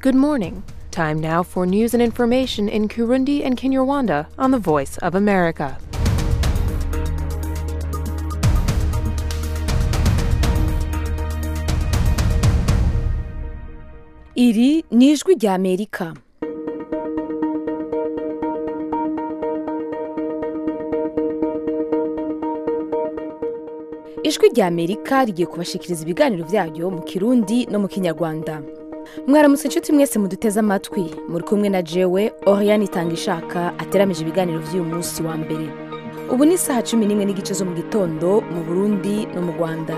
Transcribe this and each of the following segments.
Good morning. Time now for news and information in Kurundi and Kinyarwanda on the Voice of America. iri ni ijwi rya amerika ijwi rya amerika rigiye kubashikiriza ibiganiro byayo mu kirundi no mu kinyarwanda mwaramutse inshuti mwese muduteze amatwi muri kumwe na jewe oriane itanga ishaka ateramije ibiganiro by'uyu munsi wa mbere ubu ni isaha cumi n'imwe n'igice zo mu gitondo mu burundi no mu rwanda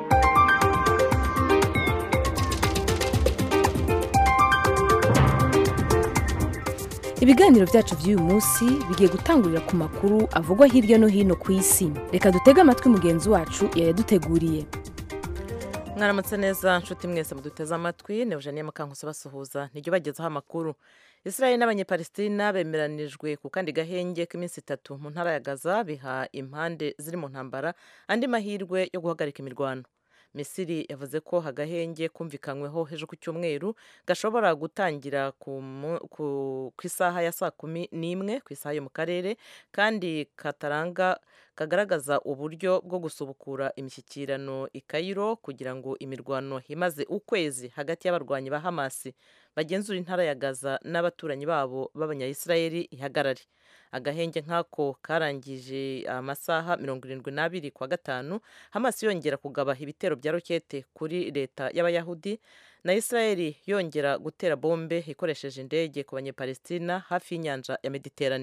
ibiganiro byacu by'uyu munsi bigiye gutangurira ku makuru avugwa hirya no hino ku isi reka dutege amatwi mugenzi wacu yayaduteguriye mwaramutse neza nshuti mwese muduteze amatwi ni eugenie mukankusi basuhuza nijyo bagezaho amakuru israel n'abanyepalestina bemeranijwe ku kandi gahenge k'iminsi itatu mu ntara ya gaza biha impande ziri mu ntambara andi mahirwe yo guhagarika imirwano misiri yavuze ko agahenge kumvikanyweho ejo ku cyumweru gashobora gutangira ku isaha ya saa kumi n'imwe ku isaha yo mu karere kandi kataranga kagaragaza uburyo bwo gusubukura imishyikirano i Cairo kugira ngo imirwano imaze ukwezi hagati y'abarwanyi ba hamasi bagenzura intara ya gaza n'abaturanyi babo b'abanyayisirayeli ihagarare agahenge nk'ako karangije amasaha mirongo irindwi n'abiri kwa gatanu hamasi yongera kugaba ibitero bya rokete kuri leta y'abayahudi na israeli yongera gutera bombe ikoresheje indege ku banyepalestina hafi y'inyanja ya mediterane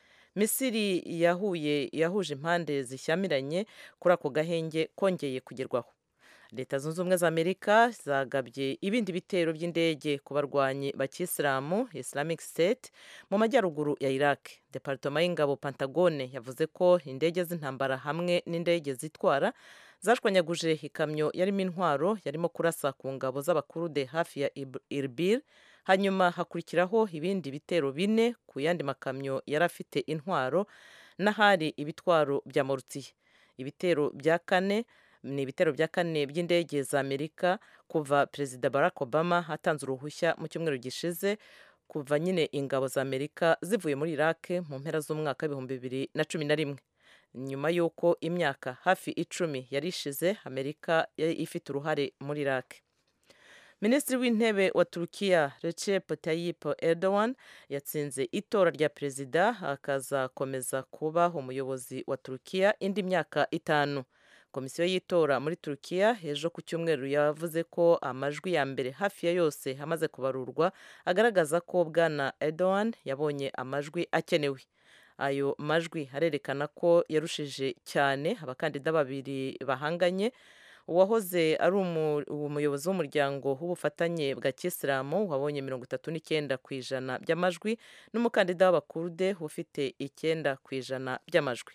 misiri yahuye yahuje impande zishyamiranye kuri ako gahenge kongeye kugerwaho leta zunze ubumwe za amerika zagabye ibindi bitero by'indege ku barwanyi ba kisilamu islamic state mu majyaruguru ya iraq departoma y'ingabo pantagone yavuze ko indege z'intambara hamwe n'indege zitwara zashwanyaguje ikamyo yarimo intwaro yarimo kurasa ku ngabo z'abakurude hafi ya irbil hanyuma hakurikiraho ibindi bitero bine ku yandi makamyo yari afite intwaro n'ahari ibitwaro bya morutsiye ibitero bya kane ni ibitero bya kane by'indege za amerika kuva perezida barack obama atanze uruhushya mu cyumweru gishize kuva nyine ingabo za amerika zivuye muri iraq mu mpera z'umwaka w'ibihumbi bibiri na cumi na rimwe nyuma y'uko imyaka hafi icumi yari ishize amerika yari ifite uruhare muri iraq minisitiri w'intebe wa turukiya recep tayyip erdogan yatsinze itora rya perezida akazakomeza kuba umuyobozi wa turukiya indi myaka itanu komisiyo y'itora muri turukiya ejo ku cyumweru yavuze ko amajwi ya mbere hafi ya yose amaze kubarurwa agaragaza ko bwana Erdogan yabonye amajwi akenewe ayo majwi arerekana ko yarushije cyane abakandida babiri bahanganye uwahoze ari umuyobozi w'umuryango w'ubufatanye bwa kisilamu wabonye mirongo itatu n'icyenda ku ijana by'amajwi n'umukandida w'abakurude ufite icyenda ku ijana by'amajwi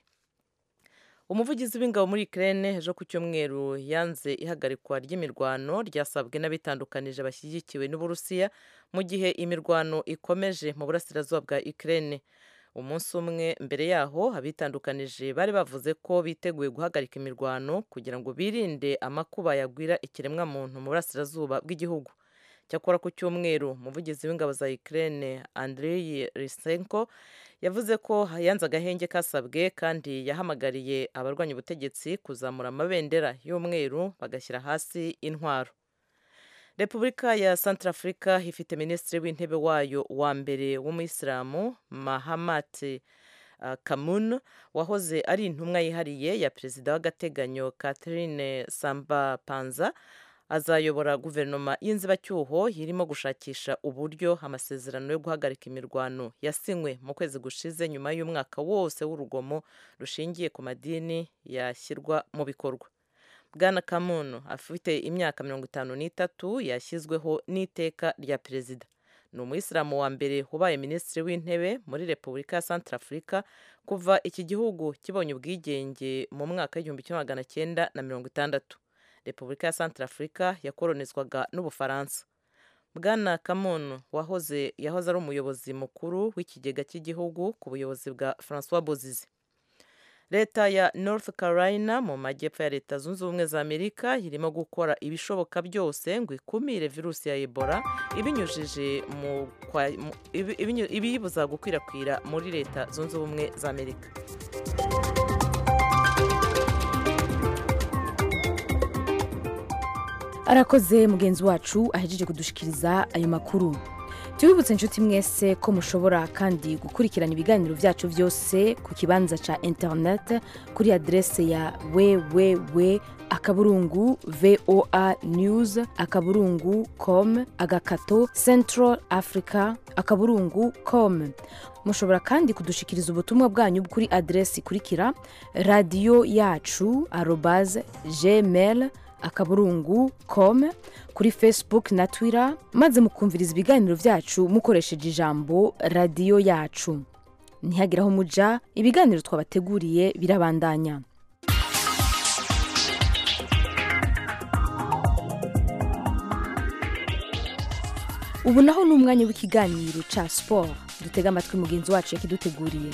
umuvugizi w'ingabo muri Ukraine ejo ku cyumweru yanze ihagarikwa ry'imirwano ryasabwe n'abitandukanije bashyigikiwe n'uburusiya mu gihe imirwano ikomeje mu burasirazuba bwa Ukraine umunsi umwe mbere yaho abitandukanije bari bavuze ko biteguye guhagarika imirwano kugira ngo birinde amakuba yagwira ikiremwamuntu mu burasirazuba bw'igihugu cyakora ku cyumweru umuvugizi w'ingabo za Ukraine Andriy Risenko yavuze ko yanze agahenge kasabwe kandi yahamagariye abarwanya ubutegetsi kuzamura amabendera y'umweru bagashyira hasi intwaro repubulika ya Centrafrica ifite minisitiri w'intebe wayo wa mbere w'umuyisilamu mahamat uh, kamun wahoze ari intumwa yihariye ya perezida w'agateganyo catherine samba panza azayobora guverinoma y'inzibacyuho irimo gushakisha uburyo amasezerano yo guhagarika imirwano yasinywe mu kwezi gushize nyuma y'umwaka wose w'urugomo rushingiye ku madini yashyirwa mu bikorwa bwana kamuntu afite imyaka mirongo itanu n'itatu yashyizweho n'iteka rya perezida ni umuyisilamu wa mbere ubaye minisitiri w'intebe muri repubulika ya Centrafrica kuva iki gihugu kibonye ubwigenge mu mwaka w'igihumbi kimwe magana cyenda na mirongo itandatu repubulika ya Centrafrica yakoronizwaga n'ubufaransa bwana kamuntu wahoze yahoze ari umuyobozi mukuru w'ikigega cy'igihugu ku buyobozi bwa francois bozizi leta ya north carolina mu majyepfo ya leta zunze ubumwe za amerika irimo gukora ibishoboka byose ngo ikumire virusi ya ebola ibinyujije mu kwa- mu- ibi- ibinyu- ibiyibuza gukwirakwira muri leta zunze ubumwe za amerika arakoze mugenzi wacu ahejeje kudushikiriza ayo makuru tubibutse inshuti mwese ko mushobora kandi gukurikirana ibiganiro byacu byose ku kibanza cya interineti kuri aderese ya www akaburungu voa news akaburungu com agakato central africa akaburungu com mushobora kandi kudushikiriza ubutumwa bwanyu kuri aderesi ikurikira radiyo yacu arobaze gmail akaburungu com kuri facebook na twitter maze mukumviriza ibiganiro byacu mukoresheje ijambo radiyo yacu ntihagire aho muja ibiganiro twabateguriye birabandanya ubu naho ni umwanya w'ikiganiro cya siporo dutega amatwi mugenzi wacu yakiduteguriye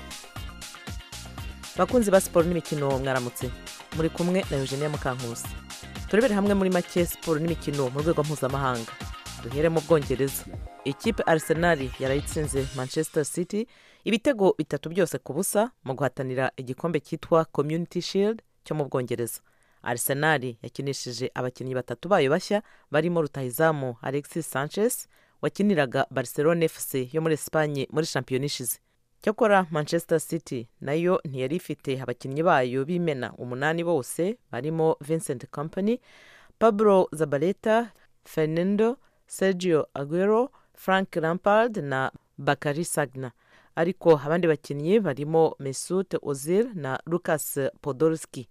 bakunzi ba siporo n'imikino mwaramutse muri kumwe na eugenia mukankusi turebere hamwe muri make siporo n'imikino mu rwego mpuzamahanga duhere mu bwongereza ikipe arsenal yarayitsinze manchester city ibitego bitatu byose ku busa mu guhatanira igikombe cyitwa community shield cyo mu bwongereza arsenal yakinishije abakinnyi batatu bayo bashya barimo rutahizamu alexis sanchez wakiniraga barcelona fc yo muri esipanye muri shampiyona ishize cyakora manchester city nayo ntiyari ifite abakinnyi bayo b'imena umunani bose barimo vincent company pablo zabaleta fernando sergio aguero frank lampard na bakari sagna ariko abandi bakinnyi barimo mesut ozil na lucas podolski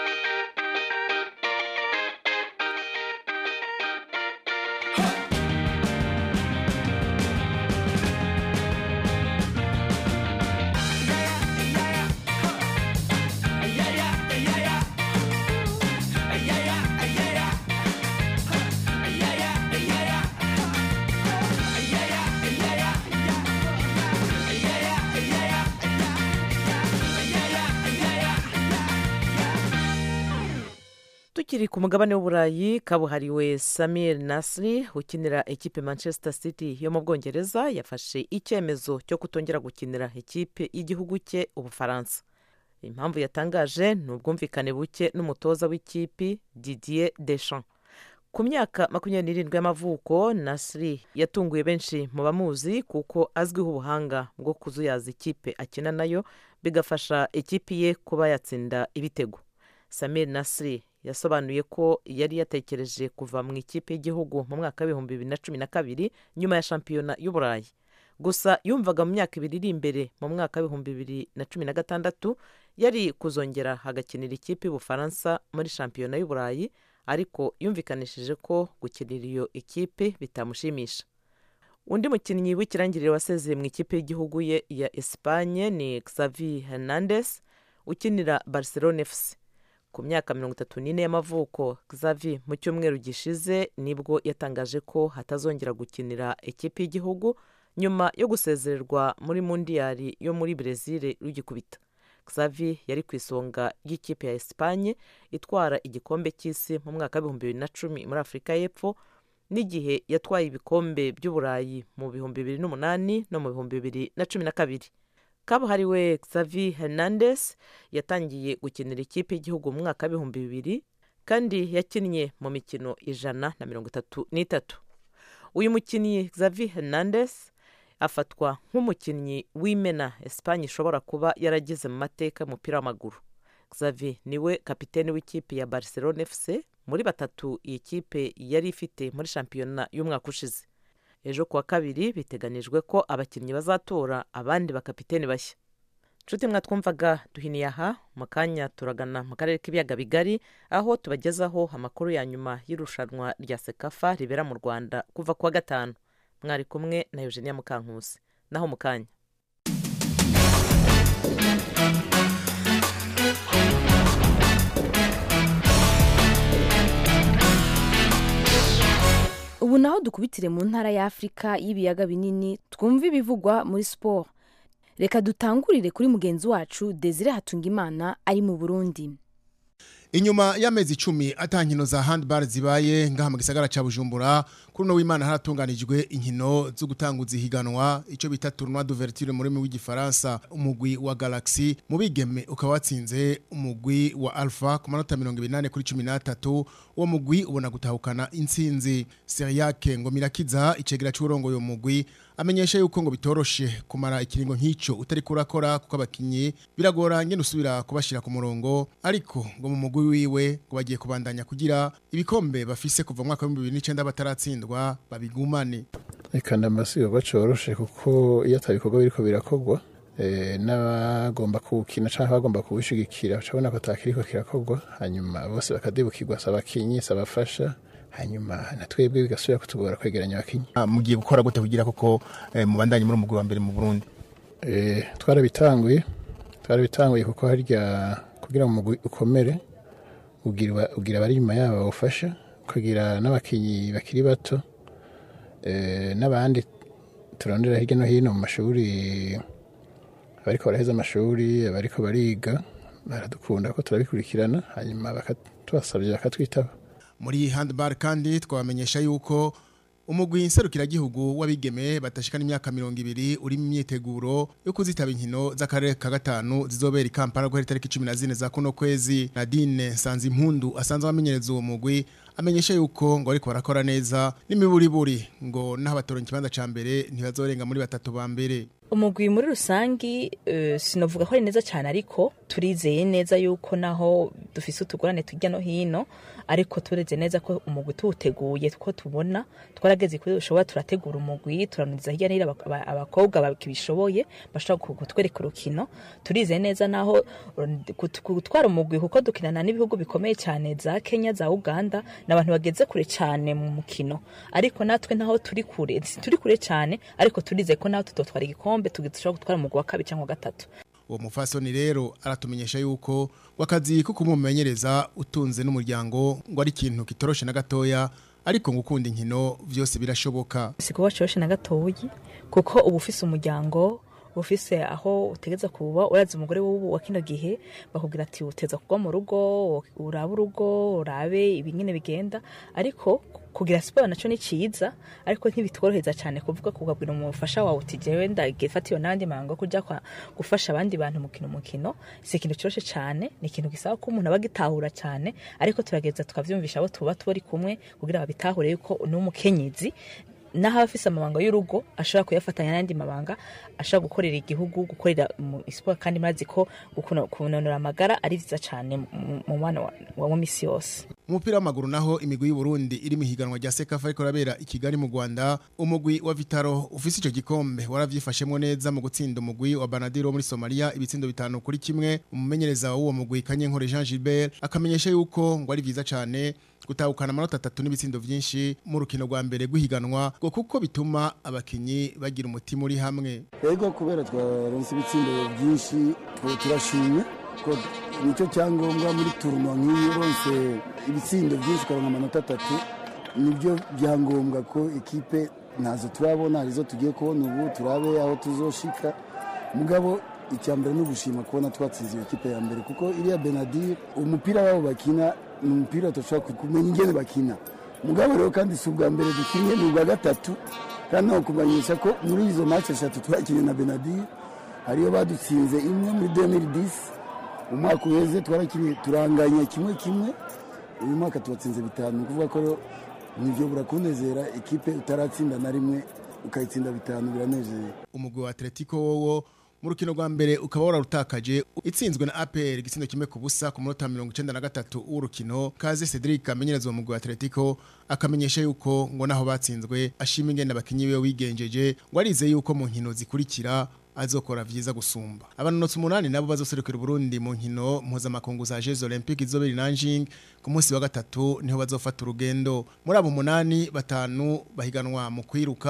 tukiri ku mugabane w'uburayi kabuhariwe samir nasri ukinira ekipe manchester city yo mu bwongereza yafashe icyemezo cyo kutongera gukinira ekipe y'igihugu cye ubufaransa impamvu yatangaje ni ubwumvikane buke n'umutoza w'ikipe didier deschamps ku myaka makumyabiri n'irindwi y'amavuko nasri yatunguye benshi mu bamuzi kuko azwiho ubuhanga bwo kuzuyaza ikipe akina nayo bigafasha ikipe ye kuba yatsinda ibitego samir nasri yasobanuye ko yari yatekereje kuva mu ikipe y'igihugu mu mwaka w'ibihumbi bibiri na cumi na kabiri nyuma ya shampiyona y'uburayi gusa yumvaga mu myaka ibiri iri imbere mu mwaka w'ibihumbi bibiri na cumi na gatandatu yari kuzongera agakinira ikipe y'ubufaransa muri shampiyona y'uburayi ariko yumvikanishije ko gukinira iyo ikipe bitamushimisha undi mukinnyi w'ikirangirire wasezeye mu ikipe y'igihugu ye ya esipanye ni xavi hernandez ukinira barcelona fc ku myaka mirongo itatu n'ine y'amavuko xavi mu cyumweru gishize nibwo yatangaje ko hatazongera gukinira ikipe y'igihugu nyuma yo gusezererwa muri mundiyari yo muri brezil rugikubita xavi yari ku isonga ry'ikipe ya esipanye itwara igikombe cy'isi mu mwaka w'ibihumbi bibiri na cumi muri afurika y'epfo n'igihe yatwaye ibikombe by'uburayi mu bihumbi bibiri n'umunani no mu bihumbi bibiri na cumi na kabiri kabuhariwe xavi hernandez yatangiye gukinira ikipe y'igihugu mu mwaka w'ibihumbi bibiri kandi yakinnye mu mikino ijana na mirongo itatu n'itatu uyu mukinnyi xavi hernandez afatwa nk'umukinnyi w'imena esipanye ishobora kuba yaragize mu mateka y'umupira w'amaguru xavi niwe kapitene w'ikipe ya barcelona fc muri batatu iyi kipe yari ifite muri shampiyona y'umwaka ushize ejo kuwa kabiri biteganijwe ko abakinnyi bazatora abandi bakapiteni bashya nshuti mwatwumvaga duhiniye aha mu kanya turagana mu karere k'ibiyaga bigari aho tubagezaho amakuru ya nyuma y'irushanwa rya sekafa ribera mu rwanda kuva kuwa gatanu mwari kumwe na eugenia mukankusi naho mu kanya ubu naho dukubitire mu ntara y'afurika y'ibiyaga binini twumva ibivugwa muri siporo reka dutangurire kuri mugenzi wacu desire hatungimana ari mu burundi inyuma y'amezi icumi ata nkino za handball zibaye ngaha mu gisagara ca bujumbura kuri uno w'imana haratunganijwe inkino zo gutanguza ihiganwa ico bita tournoi d'ouverture mu rurimi rw'igifaransa umugwi wa galaxy mu bigeme ukaba watsinze umugwi wa alpha ku manota mirongo ibinane kuri cumi n'atatu uwo mugwi ubona gutahukana intsinzi seriake ngo mirakiza icegera c'uwurongoye uwo mugwi amenyesha yuko ngo bitoroshe kumara ikiringo nk'ico utari kurakora kuko abakinyi biragora ngene usubira kubashira ku murongo ariko ngo mu mugwi wiwe ngo bagiye kubandanya kugira ibikombe bafise kuva mu mwaka wa 2019 bataratsindwa babigumane reka ndamasigo coroshe kuko iyo atabikorwa biriko birakogwa eh, n'abagomba kuwukina canke abagomba kuwushigikira cabona ko atakiriko kirakorwa hanyuma bose bakadibukirwa saba abakinyi saba abafasha hanyuma na twebwe bigasubira kutugora kwegeranya abakinyi mugiye gukora gute kugira koko mubandanye muri umugwi wa mbere mu Burundi eh, twarabitanguye twarabitanguye kuko harya kugira ngo umugwi ukomere ugira ugira abari inyuma yabo bawufasha kugira n'abakinyi bakiri bato eh, n'abandi turondera hirya no hino mu mashuri abariko baraheza amashuri abariko bariga baradukunda ko turabikurikirana hanyuma bakatubasabye bakatwitaba muri handball kandi twabamenyesha yuko umugwi nserukiragihugu w'abigeme batashikana imyaka mirongo ibiri uri mu myiteguro yo kuzitaba inkino z'akarere ka gatanu zizobera i Kampala guhera itariki cumi na zine za kuno kwezi Nadine Sanzimpundu asanzwe amenyereza uwo mugwi amenyesha yuko ngo ariko barakora neza n'imiburiburi ngo naho batoronka ikibanza ca mbere ntibazorenga muri batatu ba mbere umugwi muri rusangi uh, sinovuga ko ari neza cyane ariko turizeye neza yuko naho dufise utugorane tujya no hino ariko tureze neza ko umugwi tuwuteguye ko tubona twarageze kuri dushobora turategura umugwi turanuriza hirya n'ira abakobwa bakibishoboye bashobora kutwereka urukino turizeye neza naho gutwara umugwi kuko dukinana n'ibihugu bikomeye cyane za Kenya za Uganda n'abantu bageze kure cyane mu mukino ariko natwe naho turi kure turi kure cyane ariko turizeye ko naho tutotwara igikombe dushobora gutwara umugwi wa kabiri cyangwa gatatu uwo mufasoni rero aratumenyesha yuko wakazi ko kumumenyereza utunze n'umuryango ngo ari ikintu kitoroshe na gatoya ariko ngo ukunda inkino byose birashoboka si kuba coroshe na gatoyi kuko uba ufise umuryango ufise aho utegeza kuba urazi umugore w'ubu wa kino gihe bakubwira ati uteza kugwa mu rugo urabe urugo urabe ibingene bigenda ariko kugira siporo naco ni ciza ariko ntibitworoheza cyane kuvuga kugabwira umufasha wawe uti jewe ndagifatiwe n'abandi mango kuja kwa gufasha abandi bantu mukino mukino si ikintu kiroshe cyane ni ikintu gisaba ko umuntu aba agitahura cyane ariko turageza tukavyumvisha abo tuba turi kumwe kugira babitahure yuko n'umukenyezi naho abafise amabanga y'urugo ashobora kuyafatanya n'andi mabanga ashobora gukorera igihugu gukorera mu siporo kandi murazi ko kunonora amagara ari vyiza cyane mu mwana wa misi yose umupira w'amaguru naho imigwi y'u Burundi iri mu higanwa rya Sekafa ariko rabera i Kigali mu Rwanda umugwi wa Vitaro ufise ico gikombe waravyifashemwo neza mu gutsinda umugwi wa Banadiro muri Somalia ibitsindo bitanu kuri kimwe umumenyereza w'uwo mugwi Kanyenkore Jean Gilbert akamenyesha yuko ngo ari vyiza cyane gutahukana amanota atatu n'ibitsindo vyinshi mu rukino rwa mbere rw'ihiganwa ngo kuko bituma abakinyi bagira umutima uri hamwe yego kubera twaronse ibitsindo byinshi turashimye ko nicyo cyangombwa muri turunwa nk'iyo uronse ibitsindo byinshi ukaronka amanota atatu nibyo byangombwa ko ikipe ntazo turabona arizo tugiye kubona ubu turabe aho tuzoshika mugabo icya mbere ni ugushima kubona twatsinze iyo kipe ya mbere kuko iriya benadir umupira wabo bakina ni umupira tudashobora kumenya ingene bakina mugabo rero kandi si ubwa mbere dukinnye ni ubwa gatatu kandi naho kumenyesha ko muri izo match eshatu twakinnye na benadir hariyo badutsinze imwe muri 2010 umwaka uheze twarakinnye turanganya kimwe kimwe uyu mwaka tubatsinze bitanu ni ukuvuga ko nivyo burakunezera ikipe utaratsinda na rimwe ukayitsinda bitanu biranezeye umugwi wa Atletico wowo mu rukino rwa mbere ukaba wararutakaje itsinzwe na APR igitsindo kimwe ku busa ku munota 93 w'urukino Kaze Cedric amenyereza uwo mugwi wa Atletico akamenyesha yuko ngo naho batsinzwe ashima ingene abakinyi we wigenjeje ngo arize yuko mu nkino zikurikira azokora vyiza gusumba abanonotsi umunani nabo bazoserukira Burundi mu nkino mpuzamakungu za Jeux Olympiques izobera Nanjing ku munsi wa gatatu niho bazofata urugendo muri abo munani batanu bahiganwa mu kwiruka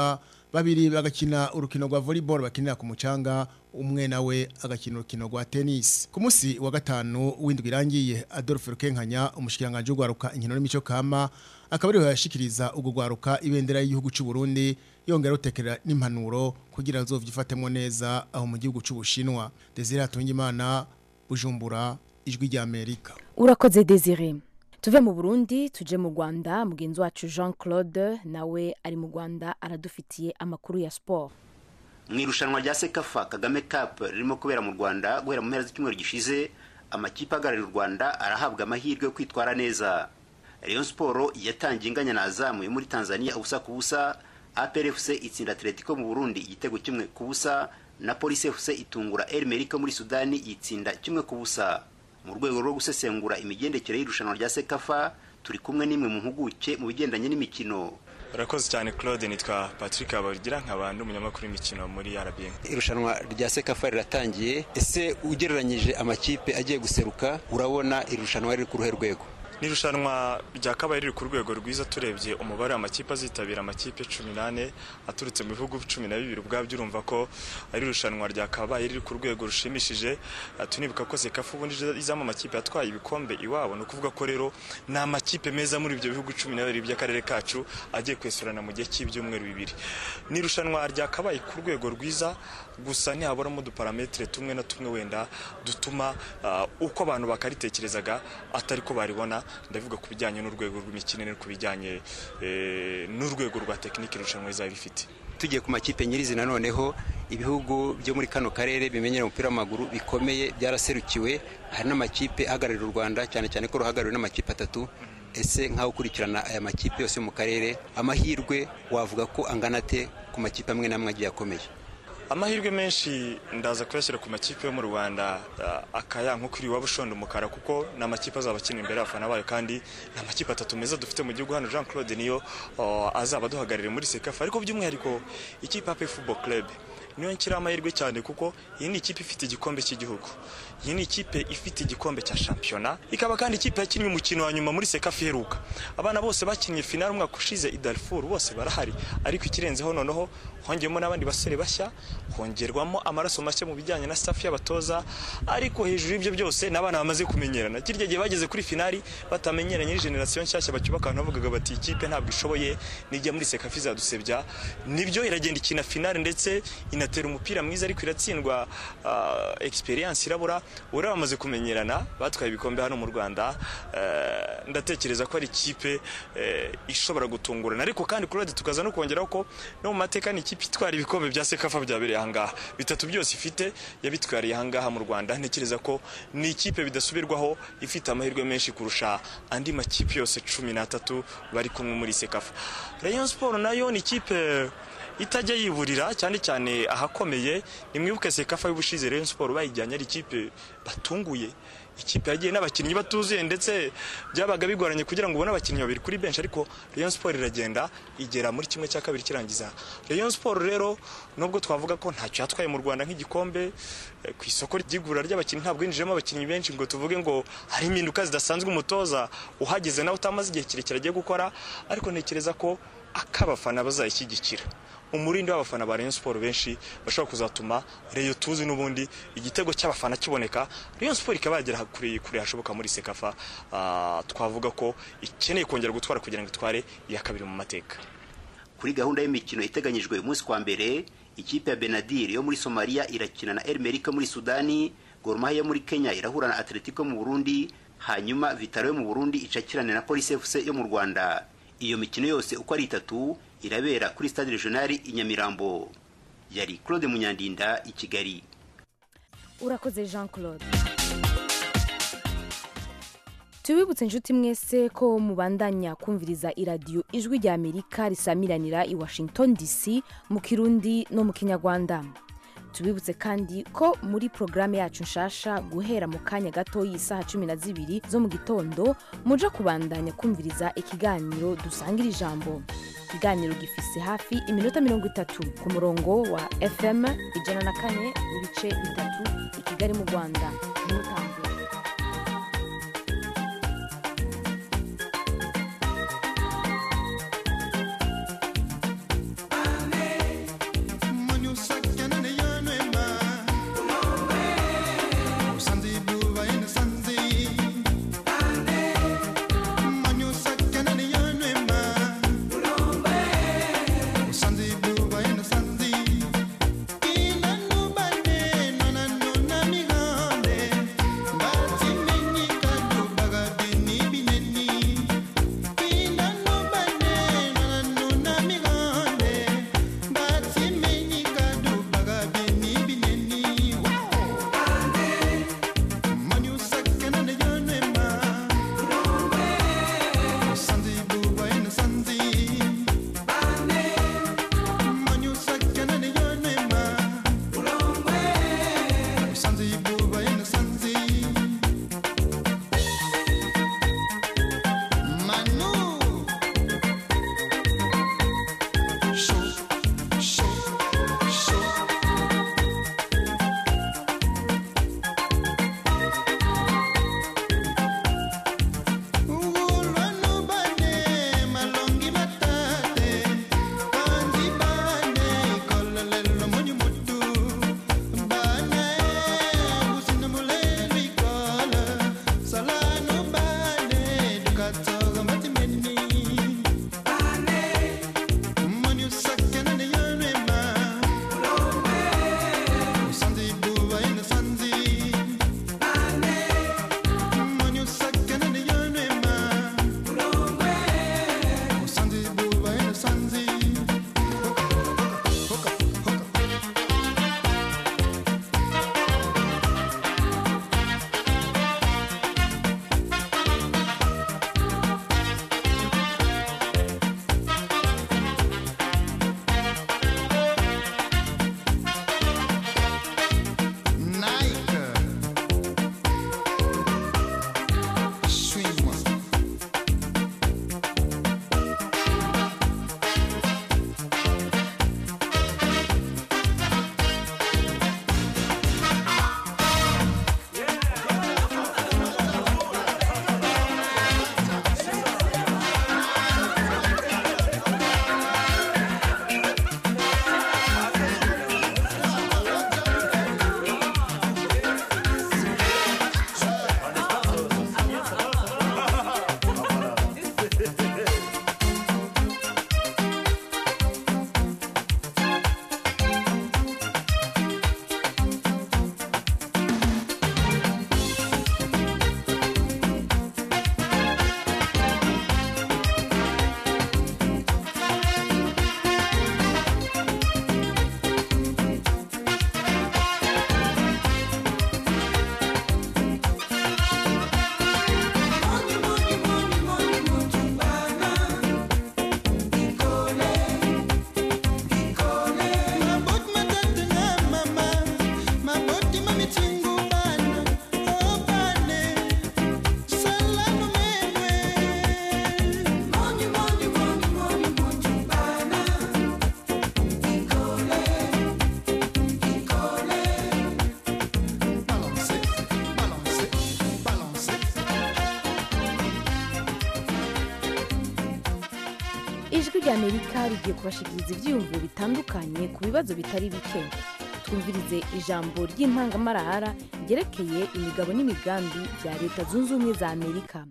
babiri bagakina urukino rwa volleyball bakinira ku mucanga umwe nawe agakina urukino rwa tennis ku munsi wa gatanu w'indwi irangiye Adolphe Rukenkanya umushikiranganje ugwaruka inkino n'imico kama akaba ariho yashikiriza ubwo gwaruka ibendera y'igihugu cy'u Burundi yongera utekera n'impanuro kugira azovyifatemo neza aho mu gihugu cy'u Bushinwa Desire Atungimana Bujumbura ijwi rya Amerika urakoze desire tuve mu burundi tuje mu rwanda mugenzi wacu jean claude nawe ari mu rwanda aradufitiye amakuru ya siporo mu irushanwa rya sekafa kagame cup ririmo kubera mu rwanda guhera mu mpera z'icyumweru gishize amakipe ahagarariye u rwanda arahabwa amahirwe yo kwitwara neza rayon siporo yatangiye inganya na azamuye muri tanzania ubusa ku busa aprfc itsinda atletico mu burundi igitego kimwe ku busa na polisi fc itungura el merika muri sudani yitsinda kimwe ku busa mu rwego rwo gusesengura imigendekere y'irushanwa rya sekafa turi kumwe n'imwe mu mpuguke mu bigendanye n'imikino urakoze cyane claude nitwa patrick abagira nk'abantu umunyamakuru w'imikino muri rba irushanwa rya sekafa riratangiye ese ugereranyije amakipe agiye guseruka urabona irushanwa riri ku ruhe rwego ni irushanwa ryakabaye riri ku rwego rwiza turebye umubare w'amakipe azitabira amakipe cumi n'ane aturutse mu bihugu cumi na bibiri ubwabyo urumva ko ari irushanwa ryakabaye riri ku rwego rushimishije tunibuka ko sekafa ubundi izamo amakipe yatwaye ibikombe iwabo ni ukuvuga ko rero ni amakipe meza muri ibyo bihugu cumi na bibiri by'akarere kacu agiye kwesurana mu gihe cy'ibyumweru bibiri ni irushanwa ryakabaye ku rwego rwiza gusa ntihaburamo uduparametere tumwe na tumwe wenda dutuma uko abantu bakaritekerezaga atari ko baribona ndavuga ku bijyanye n'urwego rw'imikinire ku bijyanye n'urwego rwa tekinike irushanwa rizaba rifite tugiye ku makipe nyirizina noneho ibihugu byo muri kano karere bimenyera umupira w'amaguru bikomeye byaraserukiwe hari n'amakipe ahagararira u rwanda cyane cyane ko ruhagarariwe n'amakipe atatu ese nk'aho ukurikirana aya makipe yose yo mu karere amahirwe wavuga ko angana ate ku makipe amwe n'amwe agiye akomeye amahirwe menshi ndaza kuyashyira ku makipe yo mu rwanda akaya nko kuri iwabo ushonda umukara kuko ni amakipe azaba akina imbere y'abafana bayo kandi ni amakipe atatu meza dufite mu gihugu hano jean claude niyo azaba aduhagarariye muri sekafa ariko by'umwihariko ikipe ape football club niyo nshyiraho amahirwe cyane kuko iyi ni ikipe ifite igikombe cy'igihugu iyi ni ikipe ifite igikombe cya shampiyona ikaba kandi ikipe yakinnye umukino wa nyuma muri sekafa iheruka abana bose bakinnye finale umwaka ushize i Darfur bose barahari ariko ikirenzeho noneho hongeyemo n'abandi basore bashya hongerwamo amaraso mashya mu bijyanye na staff y'abatoza ariko hejuru y'ibyo byose n'abana bamaze kumenyerana kirya gihe bageze kuri finali batamenyeranye ni generation nshyashya bacyubaka abantu bavugaga bati ikipe ntabwo ishoboye nijya muri sekafa izadusebya nibyo iragenda ikina finale ndetse inatera umupira mwiza ariko iratsindwa uh, experience irabura ubu bamaze kumenyerana batwaye ibikombe hano mu Rwanda uh, ndatekereza ko ari ikipe uh, ishobora gutungurana ariko kandi kurode tukaza no kongeraho ko no mu mateka ni ikipe itwara ibikombe bya sekafa byabereye ahangaha bitatu byose ifite yabitwariye ahangaha mu Rwanda ntekereza ko ni ikipe bidasubirwaho ifite amahirwe menshi kurusha andi makipe yose cumi n'atatu bari kumwe muri sekafa Rayon Sport nayo ni ikipe itajya yiburira cyane cyane ahakomeye nimwibuke sekafa y'ubushize Rayon Sport bayijyanye ari ikipe batunguye ikipe yagiye n'abakinnyi batuzuye ndetse byabaga bigoranye kugira ngo ubone abakinnyi babiri kuri benshi ariko Rayon Sport iragenda igera muri kimwe cya kabiri kirangiza Rayon Sport rero nubwo twavuga ko ntacyo yatwaye mu Rwanda nk'igikombe ku isoko ry'igura ry'abakinnyi ntabwo yinjijemo abakinnyi benshi ngo tuvuge ngo hari impinduka zidasanzwe umutoza uhageze nawe utamaze igihe kirekire agiye gukora ariko ntekereza ko akabafana bazayishyigikira umurindi w'abafana ba Rayon Sport benshi bashobora kuzatuma Rayon tuzi n'ubundi igitego cy'abafana kiboneka Rayon Sport ikaba yagera kure kure hashoboka muri Sekafa uh, twavuga ko ikeneye kongera gutwara kugira ngo itware iya kabiri mu mateka kuri gahunda y'imikino iteganyijwe umunsi kwa mbere ikipe ya Benadir yo muri Somalia irakina na El Merika muri Sudani Gor Mahia muri Kenya irahura na Atletico mu Burundi hanyuma Vitaro yo mu Burundi icakirane na Police FC yo mu Rwanda iyo mikino yose uko ari itatu irabera kuri stade regional i Nyamirambo yari Claude Munyandinda i Kigali urakoze jean claude tubibutse inshuti mwese ko mubandanya kumviriza iradiyo ijwi rya amerika risamiranira i washington dc mu kirundi no mu kinyarwanda tubibutse kandi ko muri porogaramu yacu nshasha guhera mu kanya gato y'isaha cumi na zibiri zo mu gitondo muja kubandanya kumviriza ikiganiro dusangira ijambo ikiganiro gifise hafi iminota mirongo itatu ku murongo wa fm ijana na kane n'ibice bitatu i kigali mu rwanda ntimutangwe ijwi ry'amerika rigiye kubashikiriza ibyiyumviro bitandukanye ku bibazo bitari bike twumvirize ijambo ry'intangamarahara ryerekeye imigabo n'imigambi bya leta zunze ubumwe za amerika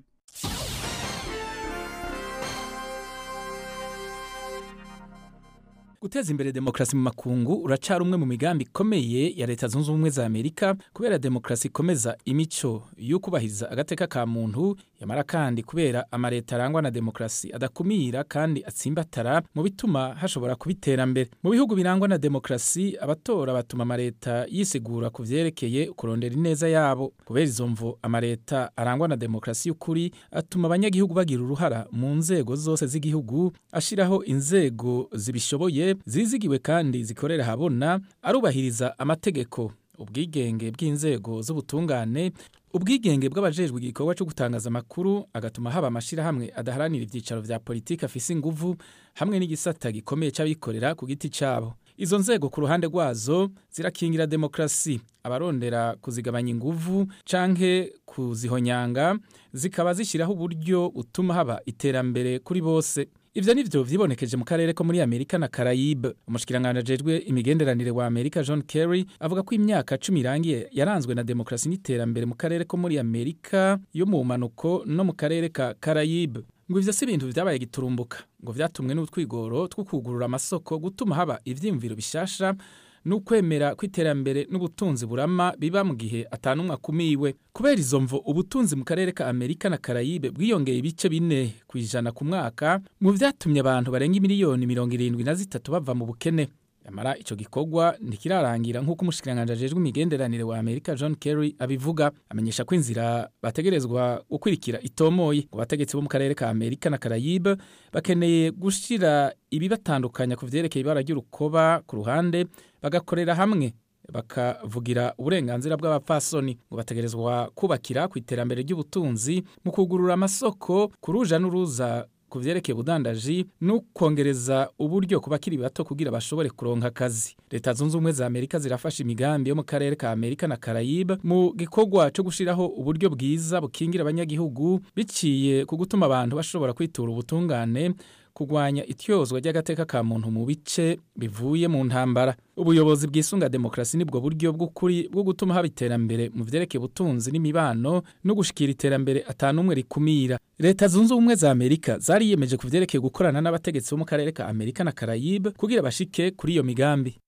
guteza imbere demokarasi mu makungu uracara umwe mu migambi ikomeye ya leta zunze ubumwe za amerika kubera demokarasi ikomeza imico y'ukubahiriza agateka ka muntu yamara kandi kubera amaleta arangwa na demokarasi adakumira kandi atsimbatara mu bituma hashobora kuba iterambere mu bihugu birangwa na demokarasi abatora batuma amaleta yisigura ku vyerekeye kurondera ineza yabo kubera izo mvo amaleta arangwa na demokarasi y'ukuri atuma abanyagihugu bagira uruhara mu nzego zose z'igihugu ashiraho inzego zibishoboye zizigiwe kandi zikorera habona arubahiriza amategeko ubwigenge bw'inzego z'ubutungane ubwigenge bw'abajejwe igikorwa cyo gutangaza amakuru agatuma haba amashirahamwe adaharanira ivyicaro vya politiki afise inguvu hamwe n'igisata gikomeye c'abikorera ku giti cabo izo nzego ku ruhande rwazo zirakingira demokarasi abarondera kuzigabanya inguvu canke kuzihonyanga zikaba zishyiraho uburyo butuma haba iterambere kuri bose ivyo nivyo vyibonekeje mu karere ko muri Amerika na Caraïbe umushikiranganje ajejwe imigenderanire wa Amerika John Kerry avuga ko imyaka cumi irangiye yaranzwe na demokarasi n'iterambere mu karere ko muri Amerika yo mu manuko no mu karere ka Caraïbe ngo ivyo si ibintu vyabaye giturumbuka ngo vyatumwe n'utwigoro two kugurura amasoko gutuma haba ivyiyumviro bishasha n'ukwemera kw'iterambere n'ubutunzi burama biba mu gihe atanumwe akumiwe kubera izo mvo ubutunzi mu karere ka amerika na karayibe bwiyongeye ibice bine ku ijana ku mwaka mu vyatumye abantu barenga imiliyoni mirongo irindwi na zitatu bava mu bukene yamara ico gikorwa ntikirarangira nk'uko umushikiranganje ajejwe imigenderanire wa amerika john kerry abivuga amenyesha ko inzira bategerezwa gukurikira itomoye ngo bategetsi bo mu karere ka amerika na karayibe bakeneye gushira ibibatandukanya ku vyerekeye ibara ry'urukoba ku ruhande bagakorera hamwe bakavugira uburenganzira bw'abapfasoni ngo bategerezwa kubakira ku iterambere ry'ubutunzi mu kugurura amasoko ku ruja n'uruza ku vyerekeye ubudandaji no kongereza uburyo ku bakiri bato kugira bashobore kuronka akazi leta zunze ubumwe za amerika zirafasha imigambi yo mu karere ka amerika na karayibe mu gikorwa cyo gushiraho uburyo bwiza bukingira abanyagihugu biciye ku gutuma abantu bashobora kwitura ubutungane kugwanya ityozwa ry'agateka ka muntu mu bice bivuye mu ntambara ubuyobozi bwisunga demokarasi nibwo buryo bw'ukuri bwo gutuma haba iterambere mu vyerekeye ubutunzi n'imibano no gushikira iterambere atanumwe rikumira leta zunze ubumwe za amerika zariyemeje ku vyerekeye gukorana n'abategetsi bo mu karere ka amerika na karayibe kugira bashike kuri iyo migambi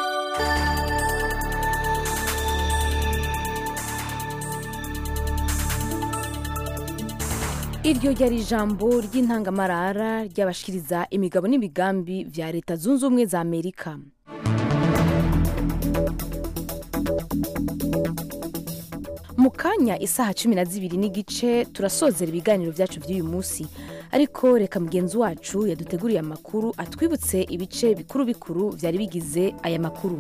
iryo ryari ijambo ry'intangamarara ry'abashikiriza imigabo n'imigambi vya leta zunze ubumwe za amerika mu kanya isaha cumi na zibiri n'igice turasozera ibiganiro byacu by'uyu munsi ariko reka mugenzi wacu yaduteguriye amakuru atwibutse ibice bikuru bikuru byari bigize aya makuru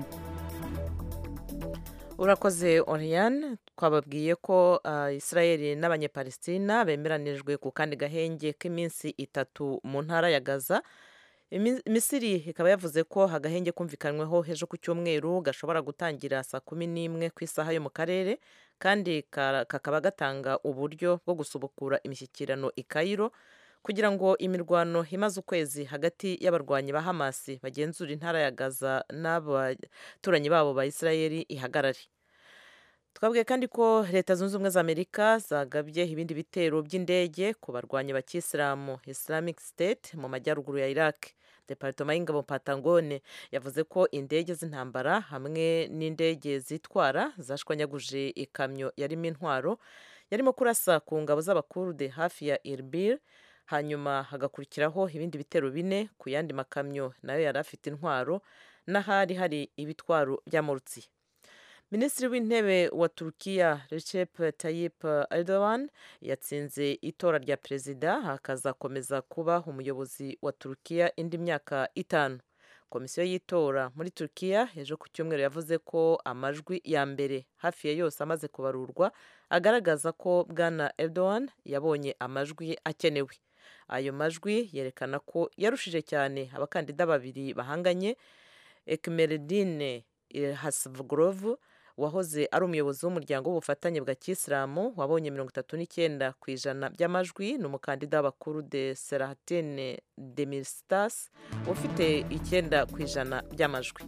urakoze oriyane twababwiye ko israel n'abanyepalestina bemeranijwe ku kandi gahenge k'iminsi itatu mu ntara ya gaza misiri ikaba yavuze ko agahenge kumvikanyweho ejo ku cyumweru gashobora gutangira saa kumi n'imwe ku isaha yo mu karere kandi kakaba gatanga uburyo bwo gusubukura imishyikirano i Cairo kugira ngo imirwano imaze ukwezi hagati y'abarwanyi ba hamasi bagenzura intara ya gaza n'abaturanyi babo ba israel ihagarare twabwiye kandi ko leta zunze ubumwe za amerika zagabye ibindi bitero by'indege ku barwanyi ba kisilamu islamic state mu majyaruguru ya iraq departoma y'ingabo patangone yavuze ko indege z'intambara hamwe n'indege zitwara zashwanyaguje ikamyo yarimo intwaro yarimo kurasa ku ngabo z'abakurude hafi ya irbil hanyuma hagakurikiraho ibindi bitero bine ku yandi makamyo nayo yari afite intwaro n'ahari hari ibitwaro by'amurutsi minisitiri w'intebe wa turukiya recep tayyip erdogan yatsinze itora rya perezida hakazakomeza kuba umuyobozi wa turukiya indi myaka itanu komisiyo y'itora muri turukiya ejo ku cyumweru yavuze ko amajwi ya mbere hafi ya yose amaze kubarurwa agaragaza ko bwana erdogan yabonye amajwi akenewe ayo majwi yerekana ko yarushije cyane abakandida babiri bahanganye ekimeredine hasavugorovu uwahoze ari umuyobozi w'umuryango w'ubufatanye bwa kisilamu wabonye mirongo itatu n'icyenda ku ijana by'amajwi ni umukandida w'abakuru de serahatine demirstas ufite icyenda ku ijana by'amajwi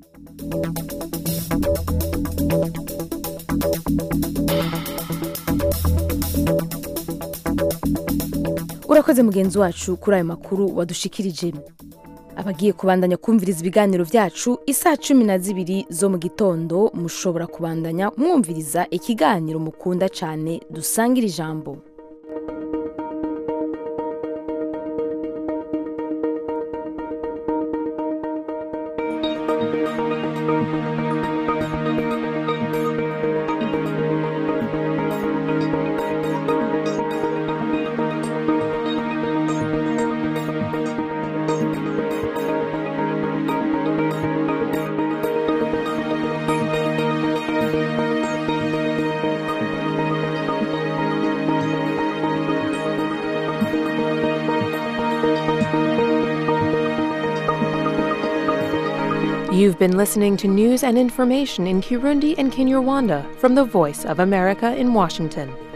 urakoze mugenzi wacu kuri ayo makuru wadushikirije abagiye kubandanya kumviriza ibiganiro byacu isaha cumi na zibiri zo mu gitondo mushobora kubandanya mwumviriza ikiganiro mukunda cyane dusangira ijambo You've been listening to news and information in Kirundi and Kinyarwanda from the Voice of America in Washington.